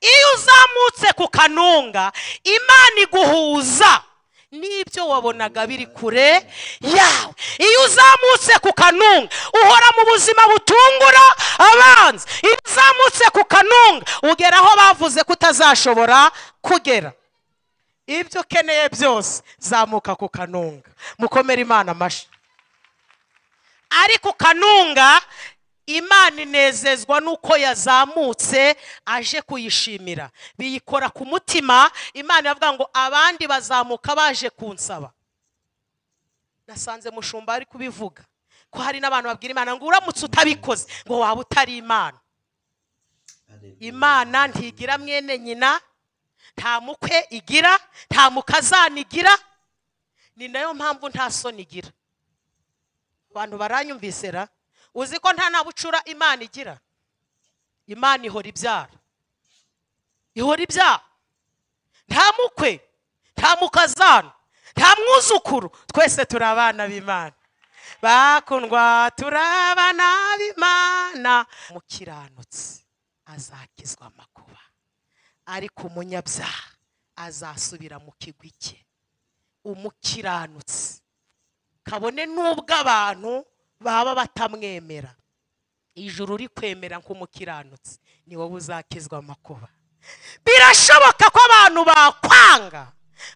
iyo uzamutse ku kanunga imana iguhuza n'ibyo wabonaga biri kure yawe iyo uzamutse ku kanunga uhora mu buzima butungura abanza iyo uzamutse ku kanunga ugera aho bavuze ko utazashobora kugera ibyo ukeneye byose zamuka ku kanunga mukomere imana amashyi ariko kanunga imana inezezwa n'uko yazamutse aje kuyishimira biyikora ku mutima imana iravuga ngo abandi bazamuka baje kunsaba nasanze mushumba ari kubivuga ko hari n'abantu babwira imana ngo uramutse utabikoze ngo waba utari imana imana ntigira mwene nyina nta mukwe igira nta mukazana igira ni nayo mpamvu nta soni igira abantu baranyumvise ra uzi ko nta nabucura imana igira imana ihora ibyara ihora ibyara nta mukwe nta mukazana nta mwuzukuru twese turi abana b'imana bakundwa turi abana b'imana umukiranutsi azakizwa amakuba ariko umunyabyaha azasubira mu kigwi cye umukiranutsi kabone n'ubwo abantu baba batamwemera ijuru uri kwemera nk'umukiranutsi ni wowe uzakizwa amakuba birashoboka ko abantu bakwanga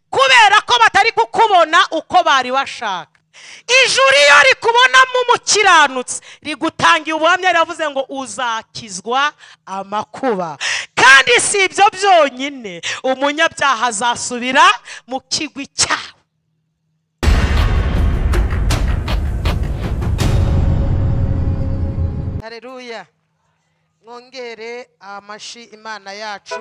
kubera ko batari kukubona uko bari bashaka ijuru iyo rikubonamo umukiranutsi rigutangiye ubuhamya riravuze ngo uzakizwa amakuba kandi si ibyo byonyine umunyabyaha azasubira mu kigwi cyawe hareruya mwongere amashyi imana yacu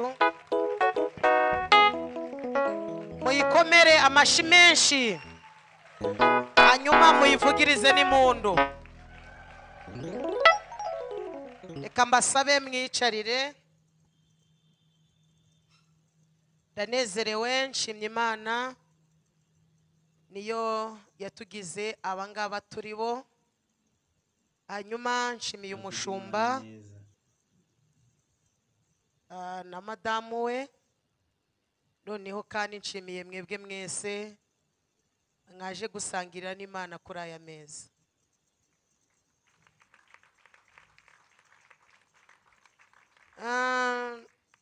muyikomere amashyi menshi hanyuma muyivugirize n'impundu reka mbasabe mwicarire ndanezerewe nshimye imana niyo yatugize abangaba turi bo hanyuma nshimiye umushumba na madamu we noneho kandi nshimiye mwebwe mwese mwaje gusangirira n'imana kuri aya meza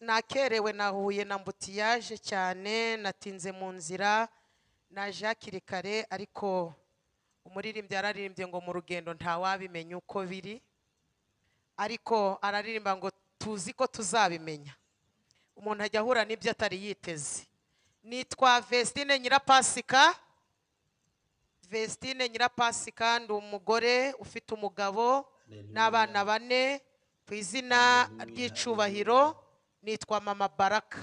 nakerewe nahuye na mbutiyaje cyane natinze mu nzira naje hakiri kare ariko umuririmbyi araririmbye ngo mu rugendo ntawabimenya uko biri ariko araririmba ngo tuzi ko tuzabimenya umuntu ajya ahura n'ibyo atari yiteze nitwa vesitine nyirapasika vesitine nyirapasika ndi umugore ufite umugabo n'abana bane ku izina ry'icubahiro nitwa mama baraka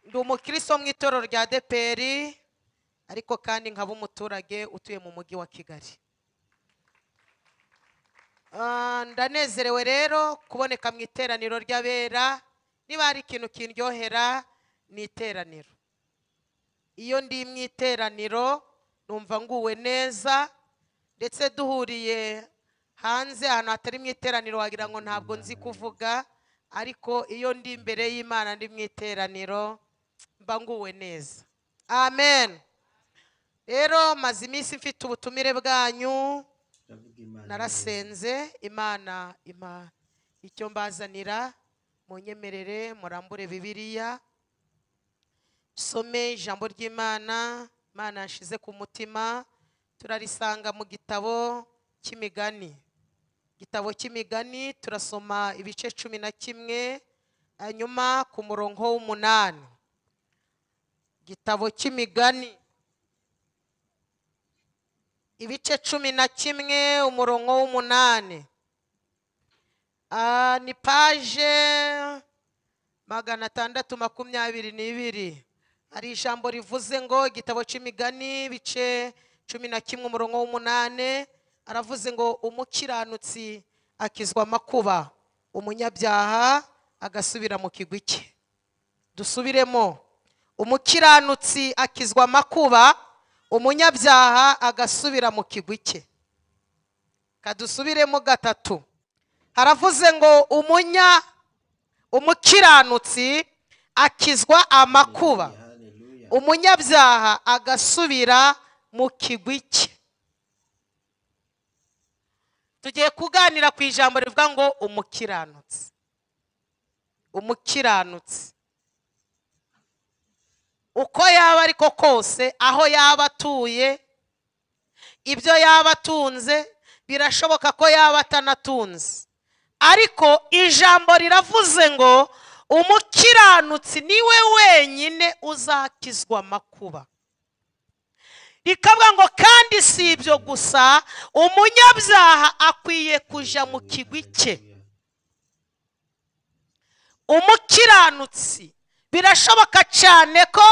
ndi umukiristo mu itorero rya deperi ariko kandi nkaba umuturage utuye mu mujyi wa kigali ndanezerewe rero kuboneka mu iteraniro ry'abera niba hari ikintu kindyohera ni iteraniro iyo ndi mu iteraniro numva nguwe neza ndetse duhuriye hanze ahantu hatari mu iteraniro wagira ngo ntabwo nzi kuvuga ariko iyo ndi imbere y'imana ndi mu iteraniro mba nguwe neza amen rero maze iminsi mfite ubutumire bwanyu narasenze imana ima icyo mbazanira mu nyemerere murambure bibiriya some ijambo ry'imana imana yashize ku mutima turarisanga mu gitabo cy'imigani igitabo cy'imigani turasoma ibice cumi na kimwe hanyuma ku murongo w'umunani igitabo cy'imigani ibice cumi na kimwe umurongo w'umunani ni paje magana atandatu makumyabiri n'ibiri hari ijambo rivuze ngo igitabo cy'imigani ibice cumi na kimwe umurongo w'umunani aravuze ngo umukiranutsi akizwa amakuba umunyabyaha agasubira mu kigwi cye dusubiremo umukiranutsi akizwa amakuba umunyabyaha agasubira mu kigwi cye kadusubiremo gatatu haravuze ngo umunya umukiranutsi akizwa amakuba umunyabyaha agasubira mu kigwi cye tugiye kuganira ku ijambo rivuga ngo umukiranutsi umukiranutsi uko yaba ariko kose aho yaba atuye ibyo yaba atunze birashoboka ko yaba atanatunze ariko ijambo riravuze ngo umukiranutsi niwe wenyine uzakizwa amakuba rikavuga ngo kandi si ibyo gusa umunyabyaha akwiye kujya mu kigwi cye umukiranutsi birashoboka cyane ko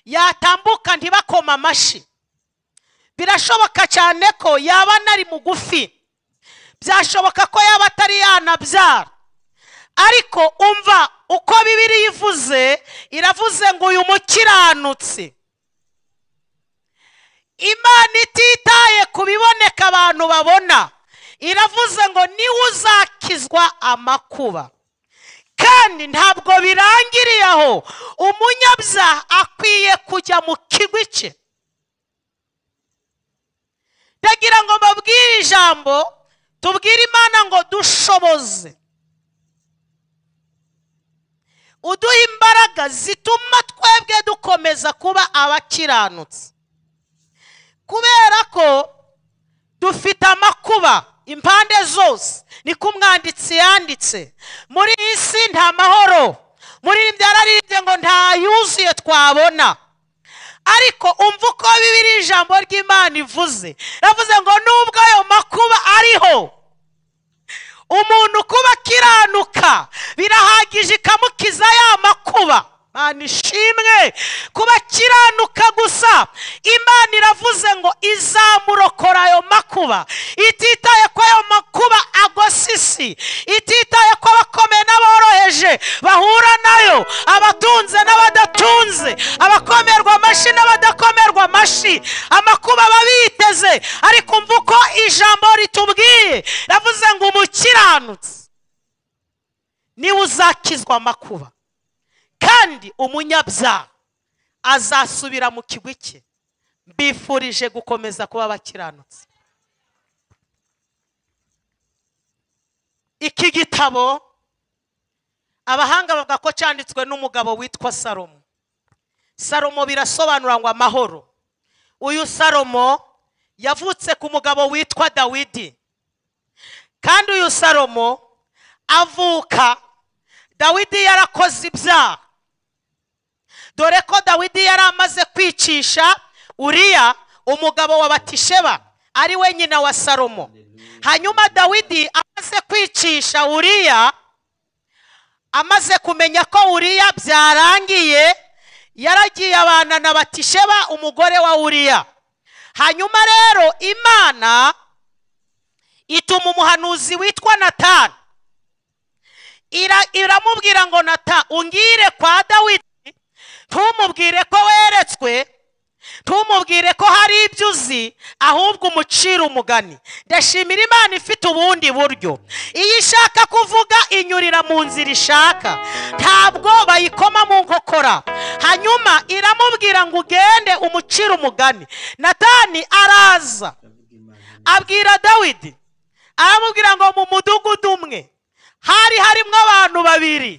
yatambuka ntibakoma amashyi birashoboka cyane ko yaba anari mugufi byashoboka ko yaba atari yanabyara ariko umva uko bibiri ivuze iravuze ngo uyu mukiranutsi imana ititaye ku biboneka abantu babona iravuze ngo niwe uzakizwa amakuba kandi ntabwo birangiriye aho umunyabyaha akwiye kujya mu kigwi cye ndagira ngo mbabwire ijambo tubwire imana ngo dushoboze uduhe imbaraga zituma twebwe dukomeza kuba abakiranutsi kubera ko dufite amakuba impande zose niko umwanditsi yanditse muri iyi si nta mahoro muri iri byararibye ngo nta yuzuye twabona ariko umva uko bibiri ijambo ry'imana ivuze yavuze ngo nubwo ayo makuba ariho umuntu kuba akiranuka birahagije ikamukiza ya makuba imana ishimwe kuba akiranuka gusa imana iravuze ngo izamurokora ayo makuba ititaye ko ayo makuba agose isi ititaye ko abakomeye n'aboroheje bahura nayo abatunze n'abadatunze abakomerwa amashyi n'abadakomerwa amashyi amakuba aba biteze ariko umva uko ijambo ritubwiye ravuze ngo umukiranutsi niwe uzakizwa amakuba kandi umunyabyaha azasubira mu kigwi cye mbifurije gukomeza kuba abakiranutsi iki gitabo abahanga bavuga ko cyanditswe n'umugabo witwa salomo salomo birasobanura ngo amahoro uyu salomo yavutse ku mugabo witwa dawidi kandi uyu salomo avuka dawidi yarakoze ibyaha dore ko dawidi yari amaze kwicisha uriya umugabo wa batisheba ari we nyina wa salomo hanyuma dawidi amaze kwicisha uriya amaze kumenya ko uriya byarangiye yaragiye abana na batisheba umugore wa uriya hanyuma rero imana ituma umuhanuzi witwa natani iramubwira ngo nata ungire kwa dawidi ntumubwire ko weretswe ntumubwire ko hari ibyo uzi ahubwo umucira umugani ndashimira imana ifite ubundi buryo iyo ishaka kuvuga inyurira mu nzira ishaka ntabwo bayikoma mu nkokora hanyuma iramubwira ngo ugende umucire umugani natani araza abwira dawidi aramubwira ngo mu mudugudu umwe hari harimo abantu babiri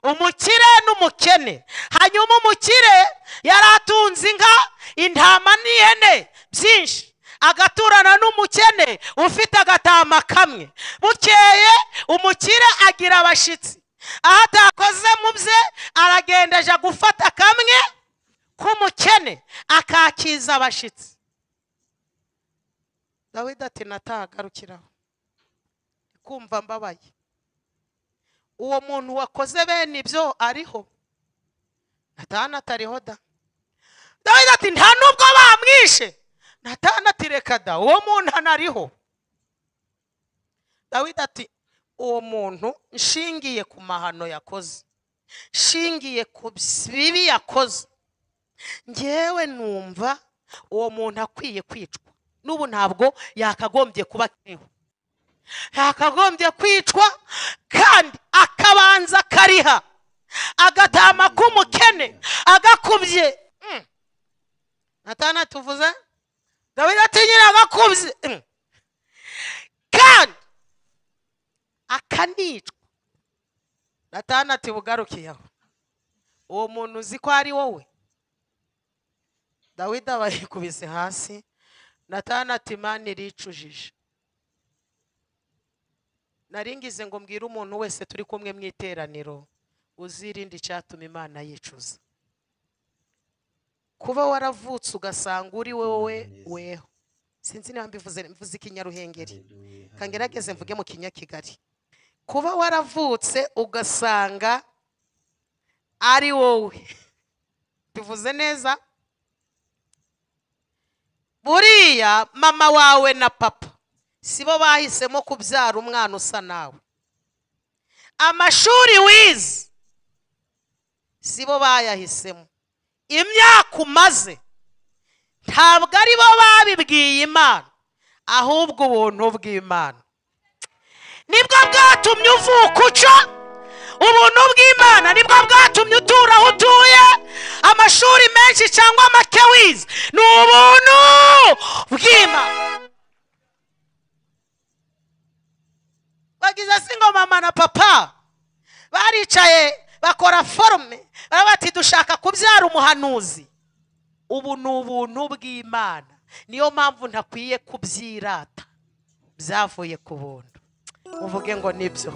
umukire n'umukene hanyuma umukire yari atunze inka intama n'ihene byinshi agaturana n'umukene ufite agatama kamwe bukeye umukire agira abashyitsi aho atakoze mu bye aragenda ajya gufata kamwe k'umukene akakiza abashyitsi dawidi ati natahagarukiraho kumva mbabaye uwo muntu wakoze bene ibyo ariho natana atariho da dawidi ati nta nubwo bamwishe natana ati reka da uwo muntu anariho dawidi ati uwo muntu nshingiye ku mahano yakoze nshingiye ku bibi yakoze ngewe numva uwo muntu akwiye kwicwa n'ubu ntabwo yakagombye kuba akiriho yakagombye kwicwa kandi akabanza akariha agatama k'umukene agakubye Mm. natana tuvuze gabiro ati nyine agakubye Mm. kandi akanicwa natana ati bugarukiyeho uwo muntu uzi ko ari wowe dawidi aba yikubise hasi natana ati mani iricujije naringize ngo mbwire umuntu wese turi kumwe mu iteraniro uzirinde icyatuma imana yicuza kuba waravutse ugasanga uri wowe weho sinzi niba mbivuze mvuze ikinyaruhengeri kangerageze mvuge mu kinyakigali kuba waravutse ugasanga ari wowe bivuze neza buriya mama wawe na papa sibo bahisemo kubyara umwana usa nawe amashuri wize sibo bayahisemo imyaka umaze ntabwo aribo babibwiye imana ahubwo ubuntu bw'imana nibwo bwatumye uvuka uca ubuntu bw'imana nibwo bwatumye utura aho utuye amashuri menshi cyangwa make wize ni ubuntu bw'imana bagize si ngo mama na papa baricaye bakora forume baravuga bati dushaka kubyara umuhanuzi ubu ni ubuntu bw'imana niyo mpamvu ntakwiye kubyirata byavuye ku buntu uvuge ngo nibyo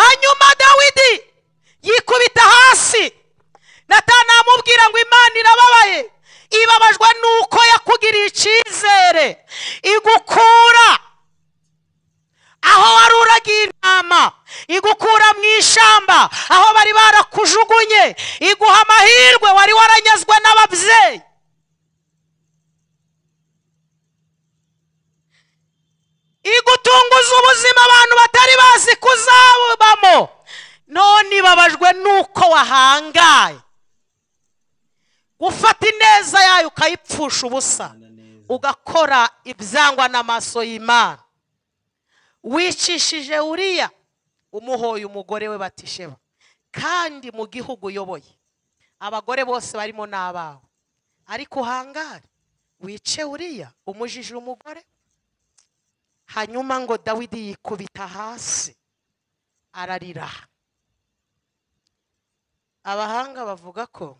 hanyuma dawidi yikubita hasi natana amubwira ngo imana irababaye ibabajwe nuko yakugiriye icyizere igukura aho wari uragiye intama igukura mu ishyamba aho bari barakujugunye iguha amahirwe wari waranyazwe n'ababyeyi igutunguza ubuzima abantu batari bazi kuzabamo none ibabajwe n'uko wahangaye gufata ineza yayo ukayipfusha ubusa ugakora ibyangwa n'amaso y'imana wicishije uriya umuhoye umugore we batisheba kandi mu gihugu uyoboye abagore bose barimo n'abawe ariko uhangare wice uriya umujije umugore hanyuma ngo dawidi yikubita hasi ararira abahanga bavuga ko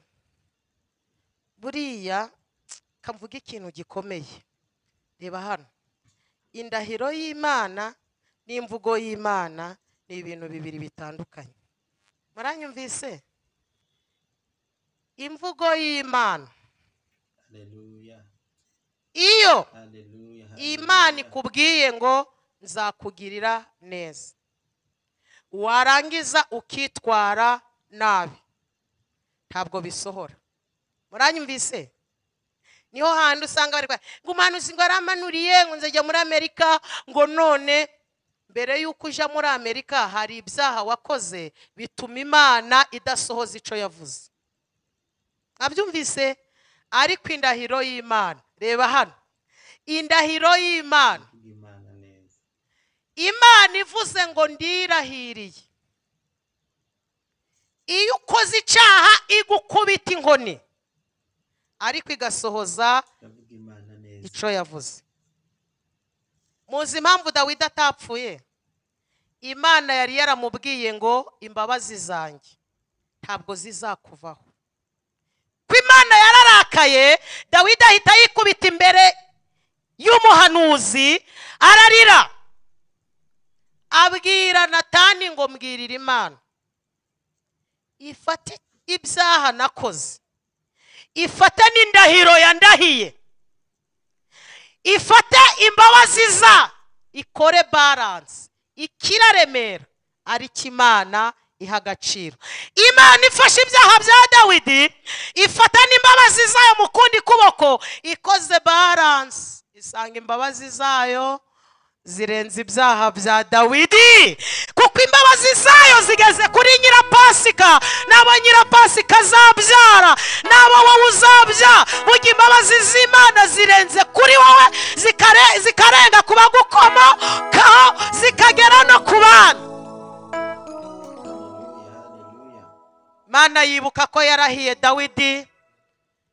buriya kavuga ikintu gikomeye reba hano indahiro y'imana n'imvugo y'imana ni ibintu bibiri bitandukanye muranyumvise imvugo y'imana iyo imana ikubwiye ngo nzakugirira neza warangiza ukitwara nabi ntabwo bisohora muranyumvise niho hantu usanga bari kwa- ngo umuhanuzi ngo yaramanuriye ngo nzajya muri amerika ngo none mbere y'uko ujya muri amerika hari ibyaha wakoze bituma imana idasohoza icyo yavuze mwabyumvise ariko indahiro y'imana reba hano indahiro y'imana imana ivuze ngo ndirahiriye iyo ukoze icyaha igukubita inkoni ariko igasohoza icyo yavuze muzi impamvu dawidi atapfuye imana yari yaramubwiye ngo imbabazi zanjye ntabwo zizakuvaho ko imana yararakaye dawidi ahita yikubita imbere y'umuhanuzi ararira abwira natani ngo mbwirira imana ifate ibyaha nakoze ifate n'indahiro yandahiye ifate imbabazi za ikore baranse ikiraremera ariko imana iha agaciro imana ifashe ibyaha bya dawidi ifata n'imbabazi zayo mu kundi kuboko ikoze baranse isanga imbabazi zayo zirenze ibyaha bya dawidi kuko imbabazi zayo zigeze kuri nyirapasika n'abo nyirapasika azabyara n'abo wowe uzabyara burya imbabazi z'imana zirenze kuri wowe zikare- zikarenga ku bagukomokaho zikagera no ku bana mana yibuka ko yarahiye dawidi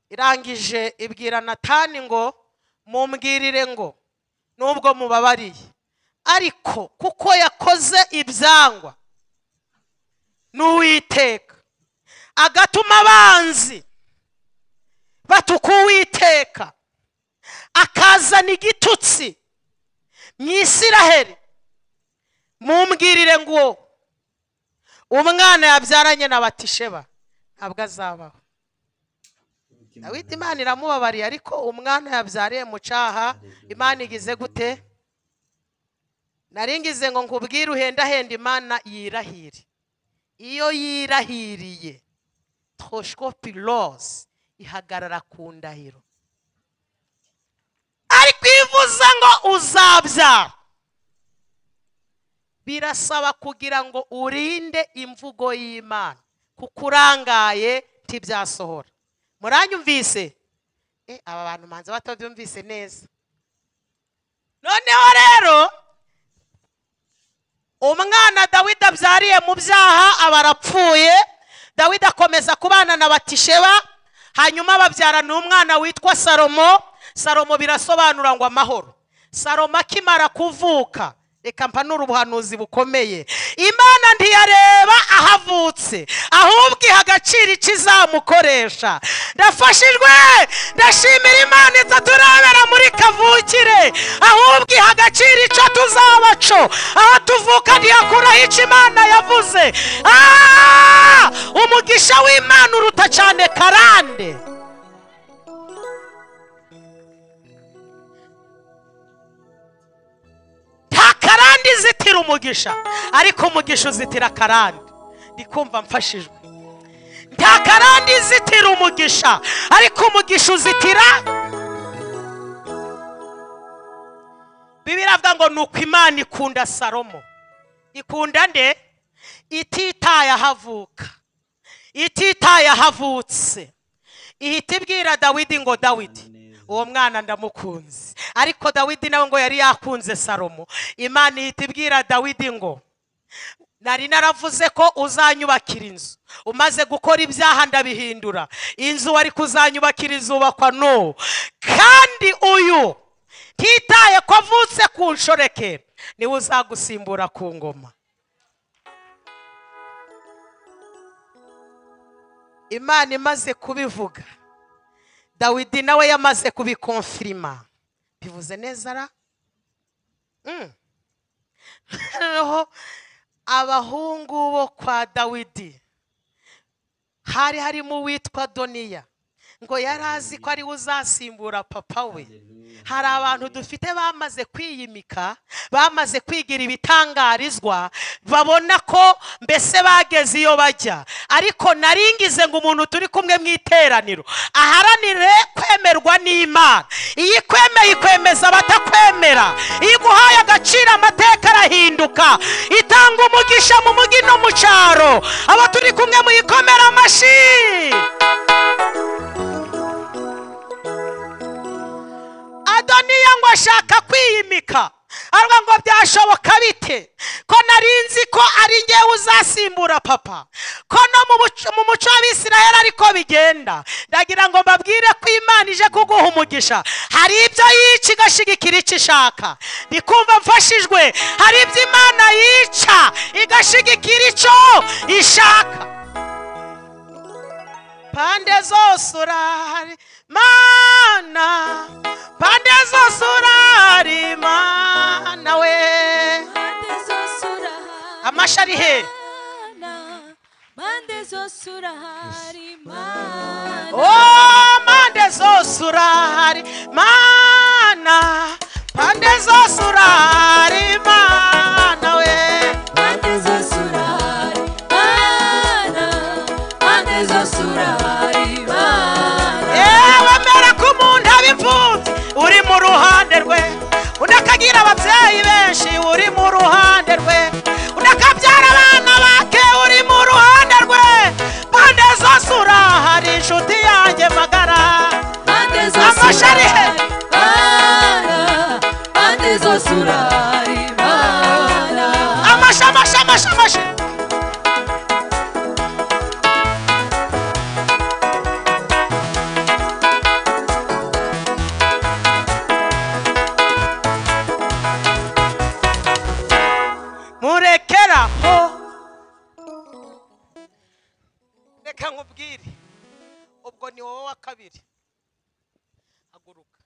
irangije ibwira natani ngo mumbwirire ngo nubwo mubabariye ariko kuko yakoze ibyangwa n'uwiteka agatuma abanzi batuka uwiteka akazana igitutsi mu isiraheri mumbwirire ngo umwana yabyaranye na batisheba ntabwo azabaho dawidi imana iramubabariye ariko umwana yabyariye mu cyaha imana igize gute naringize ngo nkubwire uhendahenda imana yirahire iyo yirahiriye toshopirose ihagarara ku ndahiro ariko iyo ivuze ngo uzabyara birasaba kugira ngo urinde imvugo y'imana kuko urangaye ntibyasohora muranyumvise Eh, aba bantu manza batabyumvise neza noneho rero umwana dawidi abyariye mu byaha aba arapfuye dawidi akomeza kubana na batisheba hanyuma babyarana umwana witwa salomo salomo birasobanura ngo amahoro salomo akimara kuvuka reka mpanura ubuhanuzi bukomeye imana ntiyareba ahavutse ahubwo iha agaciro ikizamukoresha ndafashijwe ndashimira imana itaturabera muri kavukire ahubwo iha agaciro icyo tuzaba co aho tuvuka ntiyakuraho icyo imana yavuze Ah! umugisha w'imana uruta cyane karande nta karande izitira umugisha ariko umugisha uzitira karande ndi kumva mfashijwe nta karande izitira umugisha ariko umugisha uzitira bibiri avuga ngo ni uko imana ikunda salomo ikunda nde ititaye ahavuka ititaye ahavutse ihita ibwira dawidi ngo dawidi uwo mwana ndamukunze ariko dawidi nawe ngo yari yakunze salomo imana ihita ibwira dawidi ngo nari naravuze ko uzanyubakira inzu umaze gukora ibyaha ndabihindura inzu wari kuzanyubakira izubakwa no kandi uyu ntitaye ko avutse ku nshoreke niwe uzagusimbura ku ngoma imana imaze kubivuga dawidi nawe yamaze kubikonfirima bivuze neza ra Mm. noneho abahungu bo kwa dawidi hari harimo uwitwa doniya ngo yari azi ko ariwe uzasimbura papa we hari abantu dufite bamaze kwiyimika bamaze kwigira ibitangarizwa babona ko mbese bageze iyo bajya ariko naringize ngo umuntu turi kumwe mu iteraniro aharanire kwemerwa n'imana iyo ikwemeye ikwemeza abatakwemera iyo iguhaye agaciro amateka arahinduka itanga umugisha mu mugi no mu cyaro abo turi kumwe muyikomera amashyi adoniya ngo ashaka kwiyimika aravuga ngo byashoboka bite ko nari nzi ko ari ngewe uzasimbura papa ko no mu buc- mu muco w'abisiraheli ariko bigenda ndagira ngo mbabwire ko imana ije kuguha umugisha hari ibyo yica igashigikira icyo ishaka ndikumva mfashijwe hari ibyo imana yica igashigikira icyo ishaka pande zose urahari mana pande zose urahari mana we Mande zose urahari amashyi ari he Mana, mande zose urahari Mana, o mpande zose urahari mana pande zose urahari mana we mande zose urahari Mana, mande zose urahari Mana. yewe mbere ko umuntu aba imfubyi uri mu ruhande rwe undi akagira ababyeyi benshi uri mu ruhande rwe undi akabyara amashi amashi murekeraho reka nkubwire ubwo ni wowe wa kabiri haguruka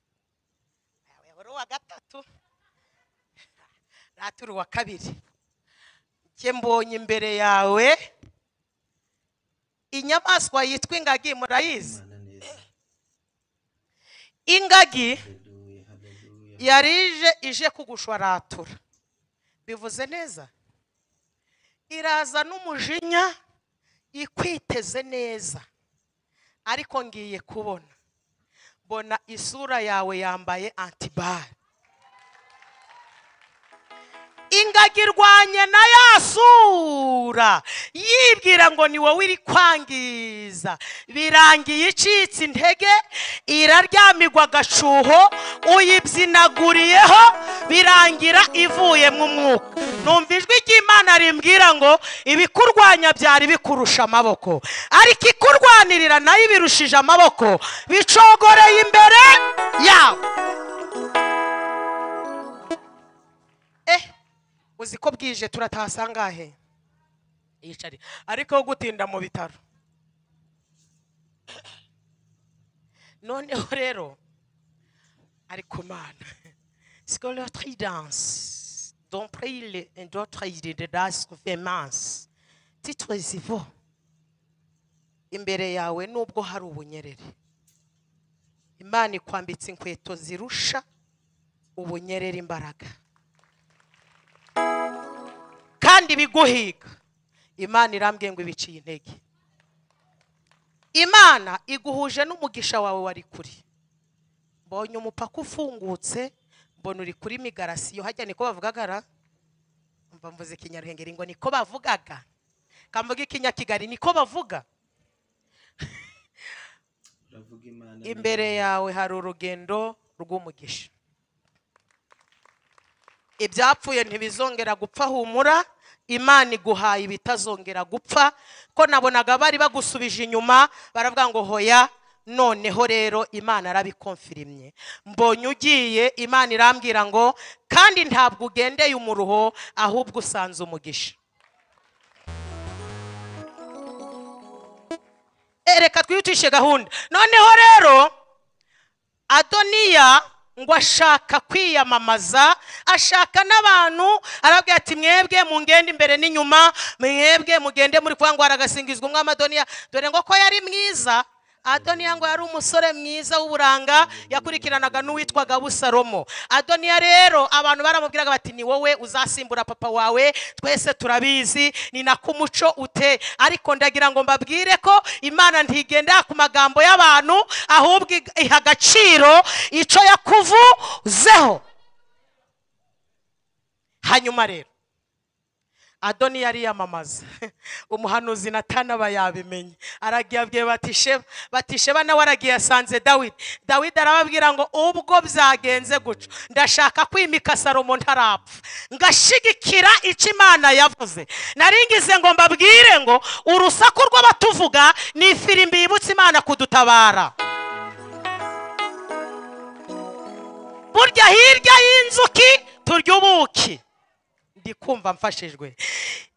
yawe wari uwa gatatu naturi uwa kabiri njye mbonye imbere yawe inyamaswa yitwa ingagi murayizi Imana neza. ingagi Haleluya, haleluya. yari ije ije kugushwaratura bivuze neza iraza n'umujinya ikwiteze neza ariko ngiye kubona mbona isura yawe yambaye antibare ingagi irwanye na ya sura yibwira ngo ni wowe iri kwangiza birangiye icitse intege iraryamirwa agacuho uyibyinaguriyeho birangira ivuye mu mwuka numva ijwi ry'imana rimbwira ngo ibikurwanya byari bikurusha amaboko ariko ikurwanirira nayo ibirushije amaboko bicogoreye imbere yawe eh uzi ko bwije turataha sangahe yicare ariko wo gutinda mu bitaro noneho rero ariko mana siko notre danse dont prile et d'autres idées de das conférence titre zivo imbere yawe nubwo hari ubunyerere imana ikwambitse inkweto zirusha ubunyerere imbaraga kandi biguhiga imana irambwiye ngo ibiciye intege imana iguhuje n'umugisha wawe wari kuri mbonye umupaka ufungutse mbona uri kuri migarasiyo hajya niko bavugaga ra mva mvuze ikinyaruhengeri ngo niko bavugaga kamvuga ikinyakigali niko bavuga Uravuga Imana imbere yawe hari urugendo rw'umugisha ibyapfuye ntibizongera gupfa humura imana iguhaye ibitazongera gupfa ko nabonaga bari bagusubije inyuma baravuga ngo hoya noneho rero imana arabikomfirimye mbonye ugiye imana irambwira ngo kandi ntabwo ugendeye umuruho ahubwo usanze umugisha Eh, reka twihutishe gahunda noneho rero adoniya ngo ashaka kwiyamamaza ashaka n'abantu arabwira ati mwebwe mungende imbere n'inyuma mwebwe mugende muri kuvuga ngo haragasingizwa umwami adoniya dore ngo ko yari mwiza adoniya ngo yari umusore mwiza w'uburanga yakurikiranaga n'uwitwaga busalomo adoniya rero abantu baramubwiraga bati ni wowe uzasimbura papa wawe twese turabizi ni nako umuco ute ariko ndagira ngo mbabwire ko imana ntigendera ku magambo y'abantu ahubwo ig- iha agaciro icyo yakuvuzeho hanyuma rero adoni yariyamamaza umuhanuzi natana aba yabimenye aragiye abwiye batisheba batisheba nawe aragiye asanze dawidi dawidi arababwira ngo ubwo byagenze guca ndashaka kwimika salomo ntarapfa ngashigikira icyo imana yavuze naringize ngo mbabwire ngo urusaku rw'abatuvuga ni ifirimbi yibutsa imana kudutabara burya hirya y'inzuki turya ubuki ndi kumva mfashijwe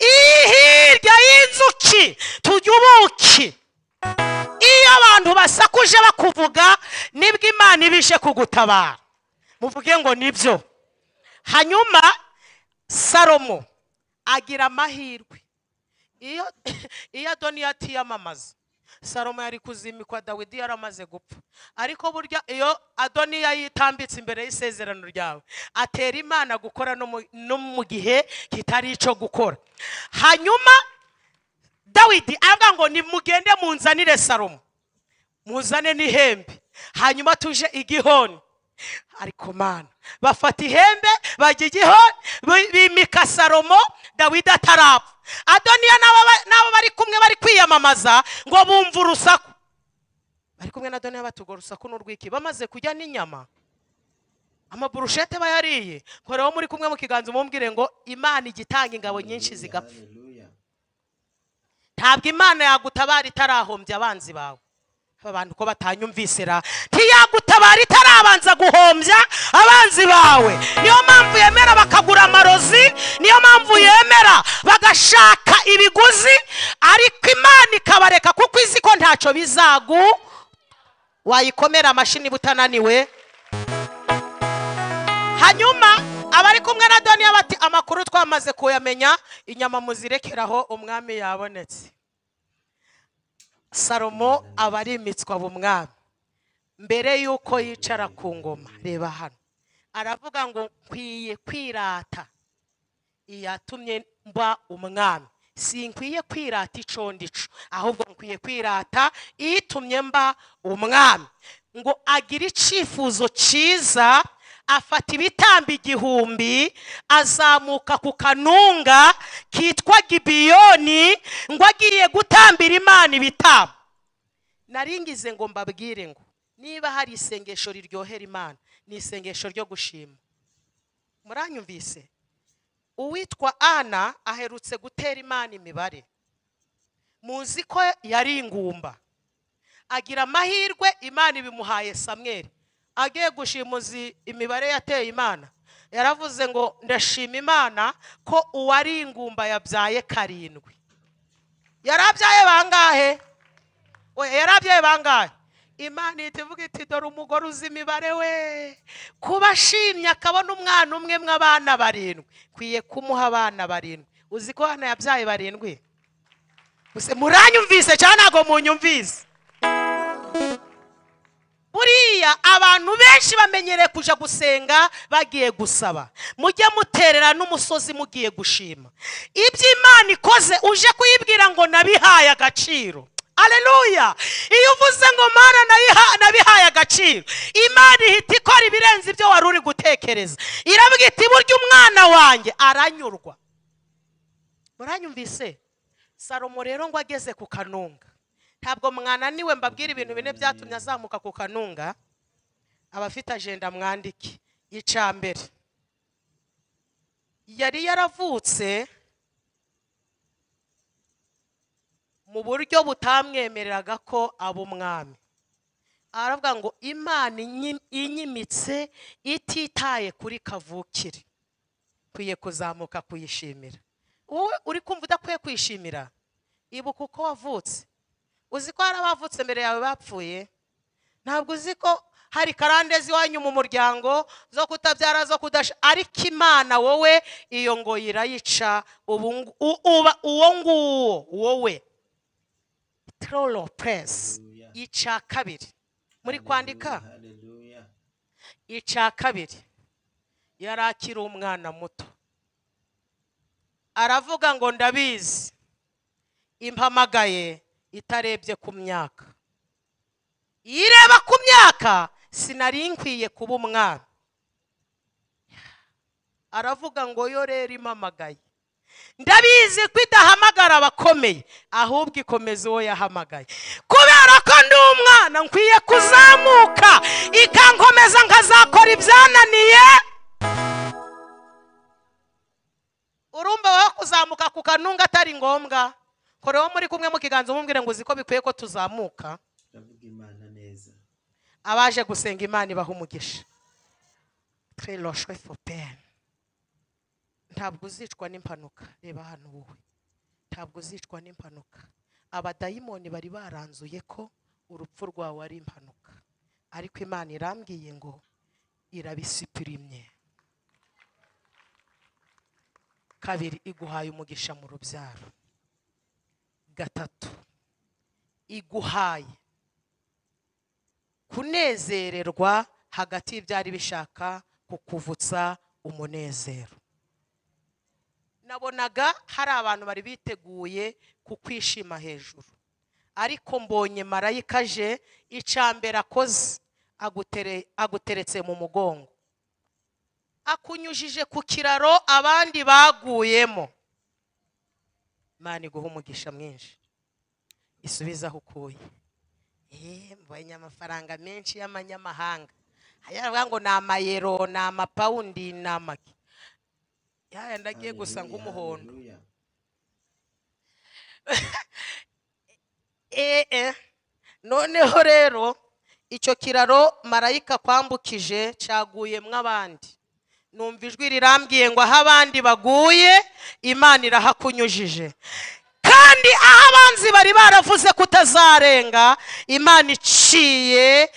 iyi hirya y'inzuki tujya ubuki iyo abantu basakuje bakuvuga nibwo imana iba ije kugutabara muvuge ngo nibyo hanyuma salomo agira amahirwe iyo iyo adoniya atiyamamaza salomo yari kuzimikwa dawidi yaramaze gupfa ariko burya iyo adoniya yitambitse imbere y'isezerano ryawe atera imana gukora no mu- no mu gihe kitari icyo gukora hanyuma dawidi aravuga ngo nimugende munzanire salomo muzane n'ihembe hanyuma tuje i gihoni ariko mana bafata ihembe bajya i gihoni bi- bimika salomo dawidi atarapfa adoniya n'aba ba- n'abo bari kumwe bari kwiyamamaza ngo bumve urusaku bari kumwe na adoniya batuga urusaku n'urwiki bamaze kujya n'inyama amaburushete aba yariye koreho muri kumwe mu kiganza umumbwire ngo imana ijya itanga ingabo nyinshi zigapfa haleluya ntabwo imana yagutabara itarahombya abanzi bawe aba bantu ko batanyumvise ra ntiyagutabara itarabanza guhombya abanzi bawe niyo mpamvu yemera bakagura amarozi niyo mpamvu yemera bagashaka ibiguzi ariko imana ikabareka kuko izi ko ntacyo bizagu wayikomera amashini niba utananiwe hanyuma abari kumwe na daniya bati amakuru twamaze kuyamenya inyama muzirekeraho umwami yabonetse salomo aba arimitswa b'umwami mbere y'uko yicara ku ngoma reba hano aravuga ngo nkwiye kwirata iyatumye mba umwami sinkwiye kwirata icondico ahubwo nkwiye kwirata iyitumye mba umwami ngo agire icyifuzo cyiza afata ibitambo igihumbi azamuka ku kanunga kitwa gibiyoni ngo agiye gutambira imana ibitambo naringize ngo mbabwire ngo niba hari isengesho riryohera imana ni isengesho ryo gushima muranyumvise uwitwa ana aherutse gutera imana imibare muzi ko yari ingumba agira amahirwe imana ibimuhaye samweri agiye gushimuza imibare yateye imana yaravuze ngo ndashima imana ko uwari ingumba yabyaye karindwi yarabyaye bangahe oya yarabyaye bangahe imana ihita ivuga iti dore umugore uzi imibare we kuba ashimye akabona umwana umwe mw'abana barindwi nkwiye kumuha abana barindwi uzi ko hano yabyaye barindwi gusa muranyumvise cyangwa ntabwo munyumvise buriya abantu benshi bamenyereye kujya gusenga bagiye gusaba mujye muterera n'umusozi mugiye gushima ibyo imana ikoze uje kuyibwira ngo nabihaye agaciro aleluya iyo uvuze ngo mana nayiha- nabihaye agaciro imana ihita ikora ibirenze ibyo wari uri gutekereza iravuga iti burya umwana wanjye aranyurwa muranyumvise salomo rero ngo ageze ku kanunga ntabwo mwananiwe mbabwira ibintu bine byatumye azamuka ku kanunga abafite ajenda mwandike icya mbere yari yaravutse mu buryo butamwemereraga ko aba umwami aravuga ngo imana inyi- inyimitse ititaye kuri kavukire ukwiye kuzamuka kuyishimira wowe uri kumva udakwiye kwishimira ibuka uko wavutse uzi ko hari abavutse mbere yawe bapfuye ntabwo uzi ko hari karande z'iwanyu mu muryango zo kutabyara zo kudasha ariko imana wowe iyo ngo irayica ubu ngu- u- uba- uwo nguwo wowe tororo puresi icya kabiri muri kwandika haleluya icya kabiri yari akiri umwana muto aravuga ngo ndabizi impamagaye itarebye ku myaka iyo ireba ku myaka sinari nkwiye kuba umwana aravuga ngo yo rero impamagaye ndabizi ko idahamagara abakomeye ahubwo ikomeza uwo yahamagaye kubera ko ndi umwana nkwiye kuzamuka ikankomeza nkazakora ibyananiye urumva wowe kuzamuka ku kanunga atari ngombwa koreho muri kumwe mu kiganza umubwire ngo uzi ko bikwiye ko tuzamuka uravuga imana neza abaje gusenga imana ibaha umugisha twiroshwe fopeni ntabwo uzicwa n'impanuka reba hano wowe ntabwo uzicwa n'impanuka abadayimoni bari baranzuye ko urupfu rwawe ari impanuka ariko imana irambwiye ngo irabisipirimye kabiri iguhaye umugisha mu rubyaro gatatu iguhaye kunezererwa hagati y'ibyari bishaka kukuvutsa umunezero nabonaga hari abantu bari biteguye kukwishima hejuru ariko mbonye marayika aje icambere akoze agutere- aguteretse mu mugongo akunyujije ku kiraro abandi baguyemo imana iguha umugisha mwinshi isubize aho ukuye Eh, mbonye amafaranga menshi y'amanyamahanga yaravuga ngo ni amayero ni amapawundi ni amaki yayandi agiye gusa Haleluya, nk'umuhondo haleluya. ee noneho rero icyo kiraro marayika kwambukije cyaguyemo abandi numva ijwi rirambwiye ngo aho abandi baguye imana irahakunyujije kandi aho abanzi bari baravuze kutazarenga imana iciye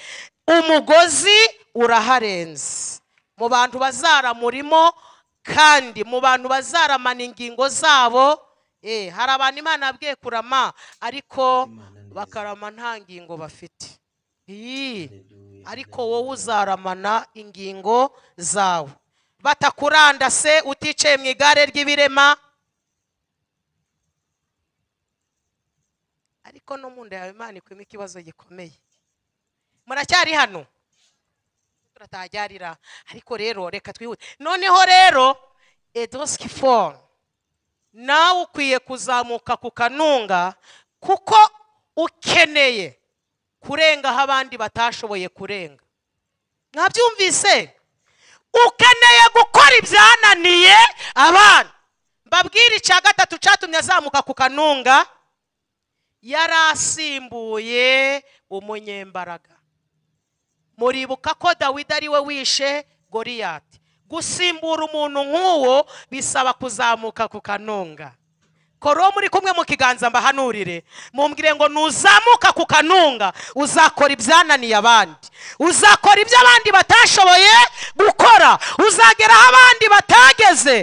umugozi uraharenze mu bantu bazaramurimo kandi mu bantu bazaramana ingingo zabo eh, hari abantu imana yabwiye kurama ariko Imana neza. bakarama nta ngingo bafite Ii Haleluya, ariko wowe uzaramana ingingo zawe batakurandase uticaye mu igare ry'ibirema ariko no mu nda yawe imana ikwima ikibazo gikomeye muracyari hano turatajyarira ariko rero reka twihute noneho rero edoski foru nawe ukwiye kuzamuka ku kanunga kuko ukeneye kurenga aho abandi batashoboye kurenga mwabyumvise ukeneye gukora ibyananiye abana mbabwire icya gatatu cyatumye azamuka ku kanunga yari asimbuye umunyembaraga muribuka ko dawidi ari we wishe goriyati gusimbura umuntu nk'uwo bisaba kuzamuka ku kanunga koro muri kumwe mu kiganza mbahanurire mumbwire ngo nuzamuka ku kanunga uzakora ibyananiye abandi uzakora ibyo abandi batashoboye gukora uzagera aho abandi batageze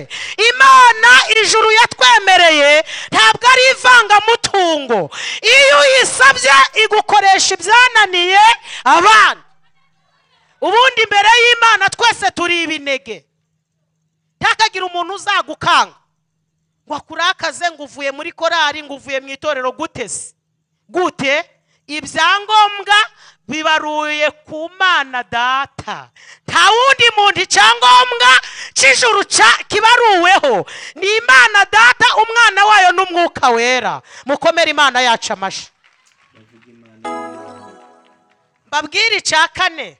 imana ijuru yatwemereye ntabwo ari ivangamutungo iyo uyisabye igukoresha ibyananiye abandi ubundi imbere y'imana twese turi ibinege ntakagira umuntu uzagukanga ngo akurakaze ngo uvuye muri korari ngo uvuye mu itorero gute se gute ibyangombwa bibaruye ku mana data nta wundi muntu icyangombwa cy'ijuru cya- kibaruweho ni imana data umwana wayo n'umwuka wera mukomere imana yacu amashyi Bavuga Imana neza. mbabwire icya kane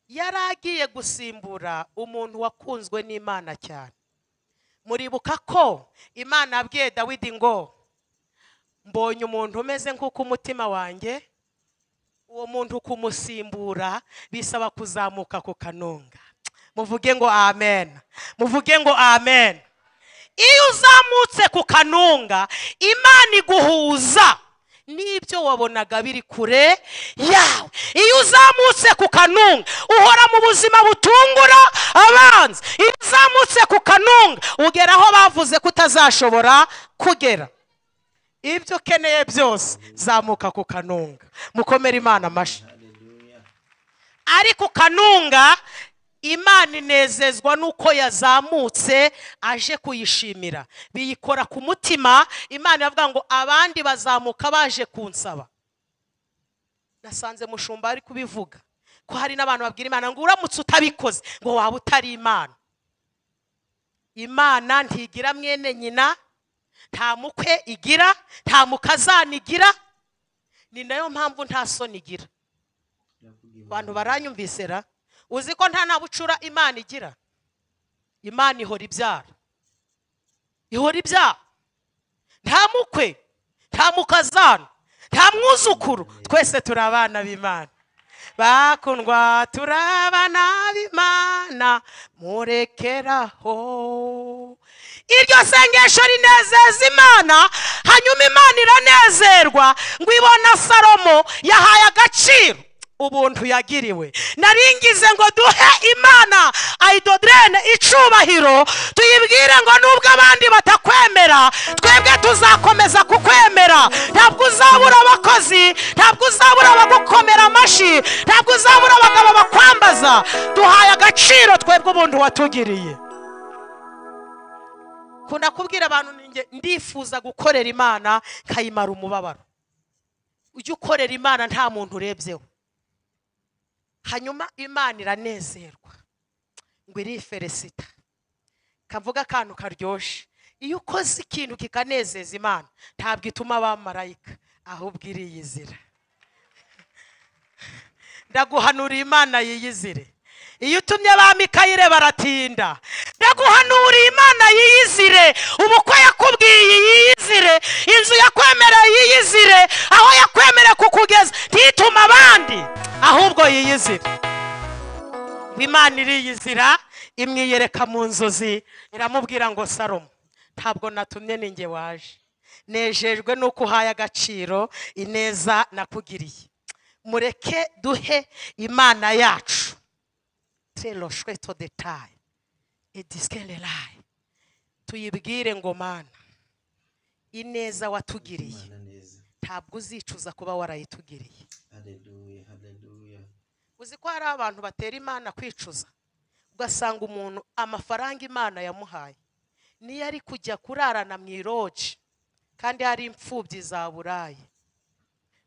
yari agiye gusimbura umuntu wakunzwe n'imana cyane muribuka ko imana yabwiye dawidi ngo mbonye umuntu umeze nk'uko umutima wanjye uwo muntu kumusimbura bisaba kuzamuka ku kanunga muvuge ngo amen muvuge ngo amen iyo uzamutse ku kanunga imana iguhuza n'ibyo wabonaga biri kure yawe iyo uzamutse ku kanunga uhora mu buzima butungura abanza iyo uzamutse ku kanunga ugera aho bavuze ko utazashobora kugera ibyo ukeneye byose zamuka ku kanunga mukomere imana amashyi Haleluya. ariko kanunga imana inezezwa n'uko yazamutse aje kuyishimira biyikora ku mutima imana iravuga ngo abandi bazamuka baje kunsaba nasanze mushumba ari kubivuga ko hari n'abantu babwira imana ngo uramutse utabikoze ngo waba utari imana imana ntigira mwene nyina nta mukwe igira nta mukazana igira ni nayo mpamvu nta soni igira Bavuga abantu Imana baranyumvise ra uzi ko nta na bucura imana igira imana ihora ibyara ihora ibyara nta mukwe nta mukazana nta mwuzukuru twese turi abana b'imana bakundwa turi abana b'imana murekeraho iryo sengesho rinezeza imana hanyuma imana iranezerwa ngo ibona salomo yahaye agaciro ubuntu yagiriwe naringize ngo duhe imana ayidoderene icubahiro tuyibwire ngo nubwo abandi batakwemera twebwe tuzakomeza kukwemera ntabwo uzabura abakozi ntabwo uzabura abagukomera amashyi ntabwo uzabura abagabo bakwambaza duhaye agaciro twebwe ubuntu watugiriye kunda kubwira abantu ninjye ndifuza gukorera imana nkayimara umubabaro ujye ukorera imana nta muntu urebyeho hanyuma imana iranezerwa ngo iriferesita kavuga akantu karyoshye iyo ukoze ikintu kikanezeza imana ntabwo ituma abamarayika ahubwo iriyizira ndaguhanurira imana yiyizire iyo utumye abamikayire baratinda ndaguhanuriye imana yiyizire ubukwe yakubwiye yiyizire inzu yakwemereye yiyizire aho yakwemereye kukugeza ntitume abandi ahubwo yiyizire imana iriyizira imwiyereka mu nzozi iramubwira ngo saromo ntabwo natumye ni njye waje nejejwe n'uko uhaye agaciro ineza nakugiriye mureke duhe imana yacu telo shweto detaye edisikeraye tuyibwire ngo mana ineza watugiriye Imana neza ntabwo uzicuza kuba warayitugiriye haleluya haleluya uzi ko hari abantu batera imana kwicuza ugasanga umuntu amafaranga imana yamuhaye niyo ari kujya kurarana mu iroji kandi hari imfubyi za burayi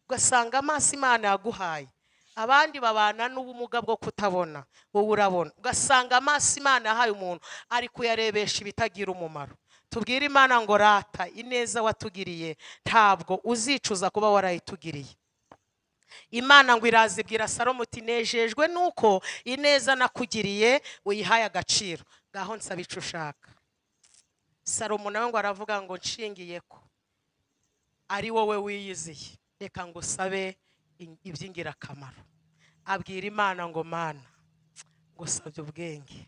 ugasanga amaso imana yaguhaye abandi babana n'ubumuga bwo kutabona wowe urabona ugasanga amaso imana yahaye umuntu ari kuyarebesha ibitagira umumaro tubwire imana ngo rata ineza watugiriye ntabwo uzicuza kuba warayitugiriye imana ngo irazibwira salomo uti nejejwe nuko ineza nakugiriye uyihaye agaciro ngaho nsaba icyo ushaka salomo nawe ngo aravuga ngo nshingiye ko ari wowe wiyiziye reka ngo usabe in- iby'ingirakamaro abwira imana ngo mana ngusabye ubwenge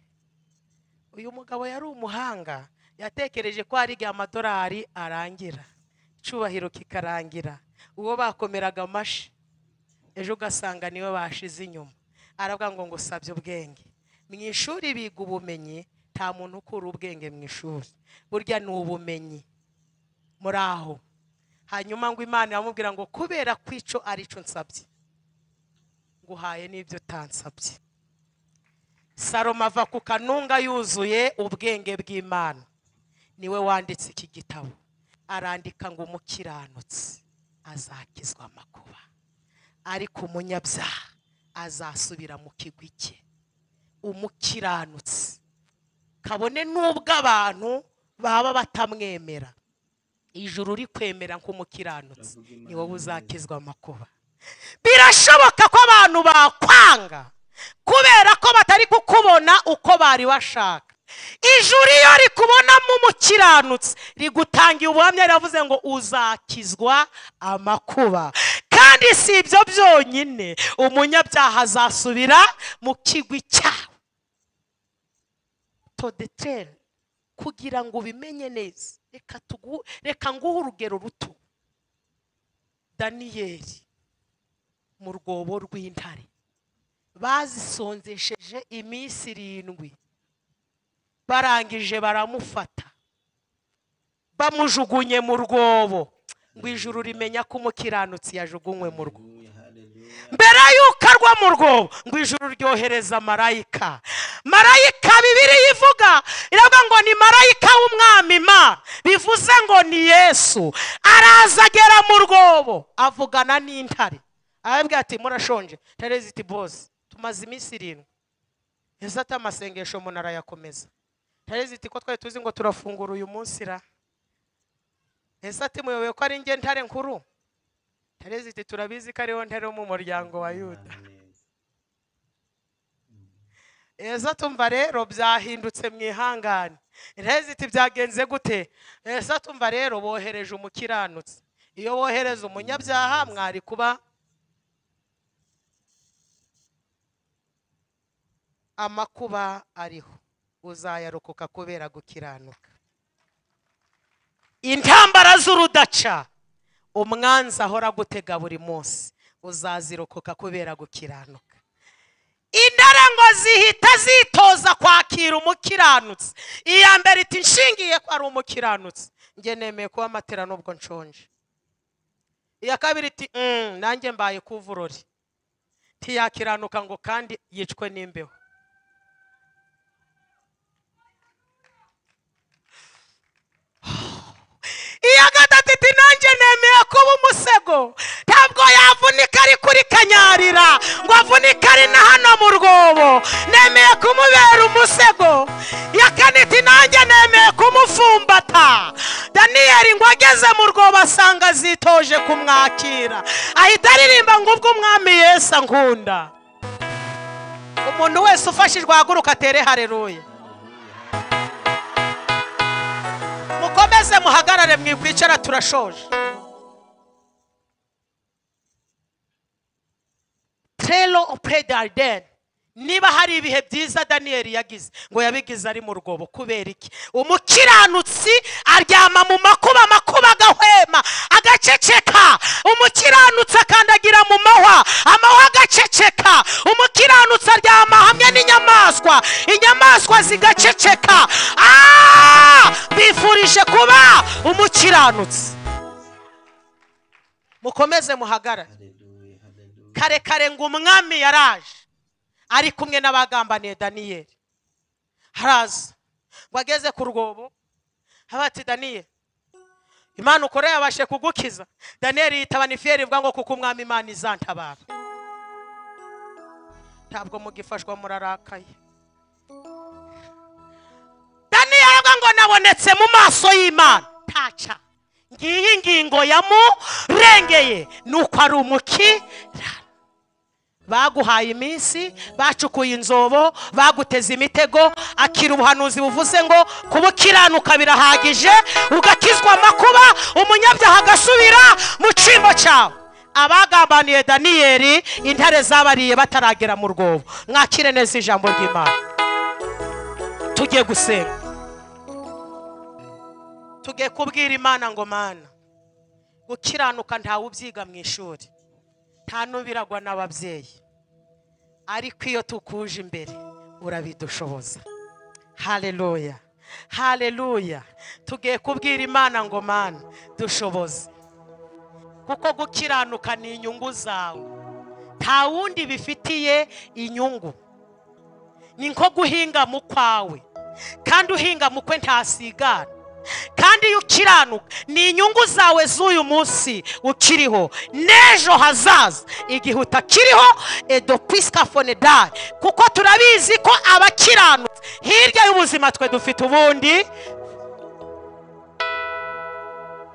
uyu mugabo yari umuhanga yatekereje ko hari igihe amadolari arangira icubahiro kikarangira uwo bakomeraga amashyi ejo ugasanga niwe bashize inyuma aravuga ngo ngo usabye ubwenge mu ishuri biga ubumenyi nta muntu ukura ubwenge mu ishuri burya ni ubumenyi muri aho hanyuma ngo imana iramubwira ngo kubera ko icyo ari cyo nsabye nguhaye n'ibyo utansabye salomo ava ku kanunga yuzuye ubwenge bw'imana niwe wanditse iki gitabo arandika ngo umukiranutsi azakizwa amakuba ariko umunyabyaha azasubira mu kigwi cye umukiranutsi kabone n'ubwo abantu baba batamwemera ijuru uri kwemera nk'umukiranutsi ni wowe uzakizwa amakuba birashoboka ko abantu bakwanga kubera ko batari kukubona uko bari bashaka ijuru iyo rikubonamo umukiranutsi rigutangiye ubuhamya riravuze ngo uzakizwa amakuba kandi si ibyo byonyine umunyabyaha azasubira mu kigwi cyawe todetere kugira ngo ubimenye neza reka tugu reka nguhe urugero ruto daniyeli mu rwobo rw'intare bazisonzesheje iminsi irindwi barangije baramufata bamujugunye mu rwobo ngo ijuru rimenya ko umukiranutsi yajugunywe mu rwobo haleluya haleluya mbere y'uko arwa mu rwobo ngo ijuru ryohereza marayika marayika bibiri yivuga iravuga ngo ni marayika w'umwami ma bivuze ngo ni yesu araza agera mu rwobo avugana n'intare arabwira ati murashonje intare ziti bose tumaze iminsi irindwi ese ati amasengesho umuntu arayakomeza intare ziti ko twari tuzi ngo turafungura uyu munsi ra ese ati muyoboye ko ari njye ntare nkuru intare ziti turabizi ko ariho ntare wo mu muryango wa yuda Imana neza eza tumva rero byahindutse mu ihangane intare ziti byagenze gute eza tumva rero bohereje umukiranutsi iyo wohereza umunyabyaha mwari kuba amakuba ariho uzayarokoka kubera gukiranuka intambara z'urudaca umwanzi ahora gutega buri munsi uzazirokoka kubera gukiranuka intare ngo zihita zitoza kwakira umukiranutsi iya mbere iti nshingiye ko ari umukiranutsi njye nemeye kuba amatera nubwo nshonje iya kabiri iti "Mm, nanjye mbaye kuvurori ntiyakiranuka ngo kandi yicwe n'imbeho iya gatatu iti nanjye nemeye kuba umusego ntabwo yavunika ari kuri kanyarira ngo avunike ari na hano mu rwobo nemeye kumubera umusego iya kane iti nanjye nemeye kumupfumbata daniyeli ngo ageze mu rwobo asanga zitoje kumwakira ahita aririmba ngo ubwo umwami yesu ankunda umuntu wese ufashijwe ahaguruka atere hareruye mukomeze muhagarare mwikwicara turashoje telo opure dariden niba hari ibihe byiza daniyeli yagize ngo yabigize ari mu rwobo kubera iki umukiranutsi aryama mu makuba amakuba agahwema agaceceka umukiranutsi akandagira mu mahwa amahwa agaceceka umukiranutsi aryama hamwe n'inyamaswa inyamaswa zigaceceka Ah! bifurije kuba umukiranutsi mukomeze muhagarare Hallelujah. Hallelujah. kare kare ngo umwami yaraje ari kumwe n'abagambaniye daniyeli haraza ngo ageze ku rwobo haba ati daniyeli imana ukora yabashe kugukiza daniyeli yitaba nifiyeri ivuga ngo kuko umwami imana izantabara ntabwo mugifashwa murarakaye daniyeli aravuga ngo nabonetse mu maso y'imana ntaca ngiyi ingingo yamurengeye ni uko ari umukirana baguhaye iminsi bacukuye inzobo baguteze imitego akira ubuhanuzi buvuze ngo kuba ukiranuka birahagije ugakizwa amakuba umunyabyaha agasubira mu cyimbo cyawe abagambaniye daniyeli intare zabariye bataragera mu rwobo mwakire neza ijambo ry'imana tujye gusenga tujye kubwira imana ngo mana gukiranuka ntawe ubyiga mu ishuri nta n'ubiragwa n'ababyeyi ariko iyo tukuje imbere urabidushoboza hareruya hareruya tugiye kubwira imana ngo mana dushoboze kuko gukiranuka ni inyungu zawe nta wundi bifitiye inyungu ni nko guhinga mu kwawe kandi uhinga mu kwe ntasigara kandi iyo ukiranuka ni inyungu zawe z'uyu munsi ukiriho n'ejo hazaza igihe utakiriho edopisika fonedari kuko turabizi ko abakiranutse hirya y'ubuzima twe dufite ubundi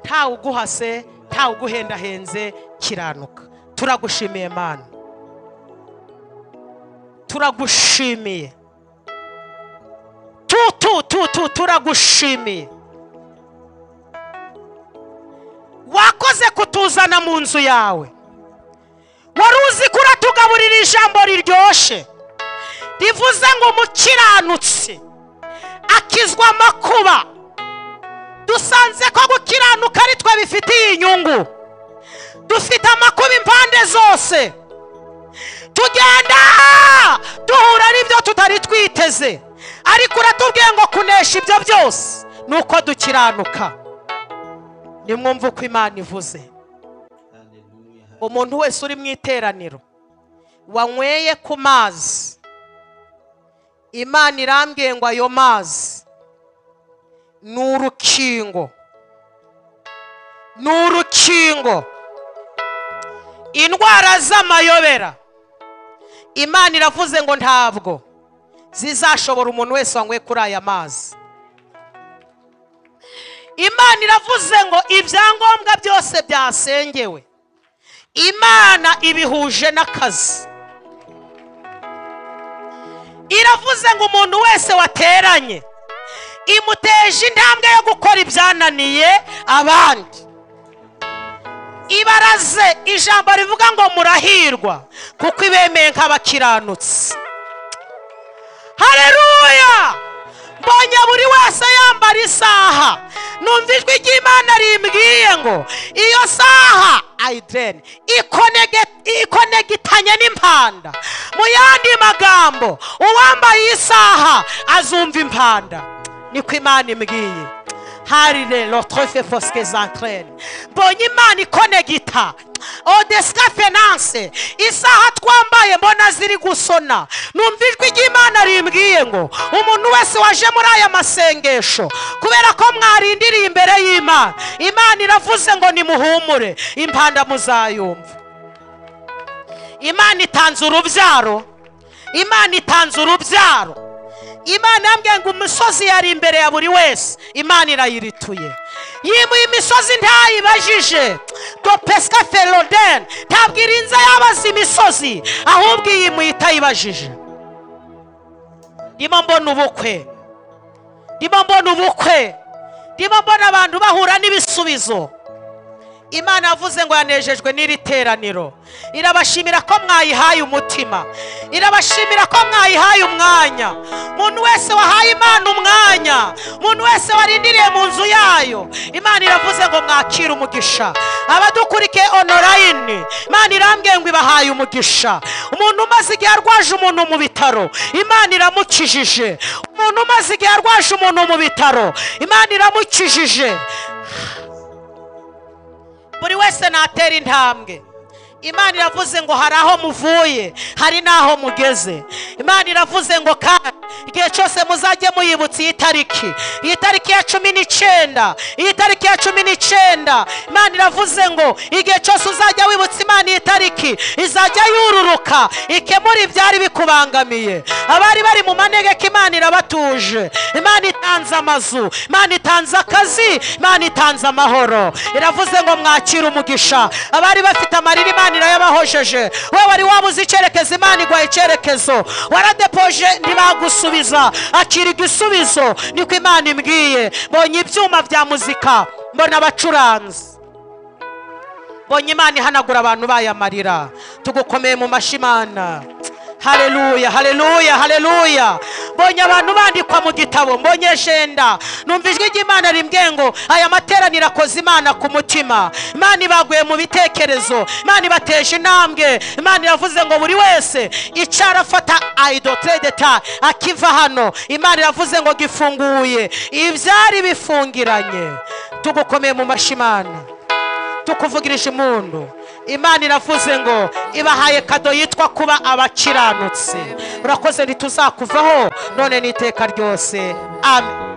ntawe uguhase ntawe uguhendahenze kiranuka turagushimiye mana turagushimiye tu tu tu tu turagushimiye wakoze kutuzana mu nzu yawe wari uzi ko uratugaburira ijambo riryoshye rivuze ngo umukiranutsi akizwa amakuba dusanze ko gukiranuka ari twe bifitiye inyungu dufite amakuba impande zose tugenda duhura n'ibyo tutari twiteze ariko uratubwiye ngo kunesha ibyo byose ni uko dukiranuka nimwumve uko imana ivuze Hallelujah. umuntu wese uri mu iteraniro wanyweye ku mazi imana irambwiye ngo ayo mazi ni urukingo ni urukingo indwara z'amayobera imana iravuze ngo ntabwo zizashobora umuntu wese wanyweye kuri aya mazi imana iravuze ngo ibyangombwa byose byasengewe imana ibihuje n'akazi iravuze ngo umuntu wese wateranye imuteje intambwe yo gukora ibyananiye abandi ibaraze ijambo rivuga ngo murahirwa kuko ibemeye nk'abakiranutsi hareruya mbonye buri wese yambara isaha numva ijwi ry'imana rimbwiye ngo iyo saha ayideni ikonegitanye n'impanda mu yandi magambo uwambaye isaha azumva impanda niko imana imbwiye hari rero trofe fosike za terene mbonye imana ikonegita odesika fenanse isaha twambaye mbona ziri gusona numva ijwi ry'imana rimbwiye ngo umuntu wese waje muri aya masengesho kubera ko mwarindiriye imbere y'imana imana iravuze ngo nimuhumure impanda muzayumva imana itanze urubyaro imana itanze urubyaro imana yambwiye ngo umusozi yari imbere ya buri wese imana irayirituye yimuye imisozi ntayibajije ngo pesika ferodeni ntabwo irinze yabaza imisozi ahubwo iyimuye itayibajije ndimo mbona ubukwe ndimo mbona ubukwe ndimo mbona abantu bahura n'ibisubizo imana yavuze ngo yanejejwe n'iri teraniro irabashimira ko mwayihaye umutima irabashimira ko mwayihaye umwanya umuntu wese wahaye imana umwanya umuntu wese warindiriye mu nzu yayo imana iravuze ngo mwakire umugisha abadukurikiye onorayini imana irambwiye ngo ibahaye umugisha umuntu umaze igihe arwaje umuntu mu bitaro imana iramukijije umuntu umaze igihe arwaje umuntu mu bitaro imana iramukijije buri wese natera intambwe imana iravuze ngo hari aho muvuye hari n'aho mugeze imana iravuze ngo kandi igihe cyose muzajye muyibutsa iyi tariki iyi tariki ya cumi n'icyenda iyi tariki ya cumi n'icyenda imana iravuze ngo igihe cyose uzajya wibutsa imana iyi tariki izajya yururuka ikemura ibyari bikubangamiye abari bari mu manegeka imana irabatuje imana itanze amazu imana itanze akazi imana itanze amahoro iravuze ngo mwakire umugisha abari bafite amarira imana irayabahojeje wowe wari wabuze icyerekezo imana iguha icyerekezo waradepoje ntibagusubiza akira igisubizo niko imana imbwiye mbonye ibyuma bya muzika mbona abacuranzi mbonye imana ihanagura abantu bayamarira tugukomeye mu mashyi imana hareruya hareruya hareruya mbonye abantu bandikwa mu gitabo mbonye jenda numva ijwi ry'imana rimbwiye ngo aya materaniro akoze imana ku mutima imana ibaguye mu bitekerezo imana ibateje intambwe imana iravuze ngo buri wese icara afata ayidoteredeta akiva hano imana iravuze ngo gifunguye ibyari bifungiranye tugukomeye mu mashyi imana tukuvugirije impundu imana iravuze ngo ibahaye kado yitwa kuba abakiranutse urakoze ntituzakuvaho none n'iteka ryose amen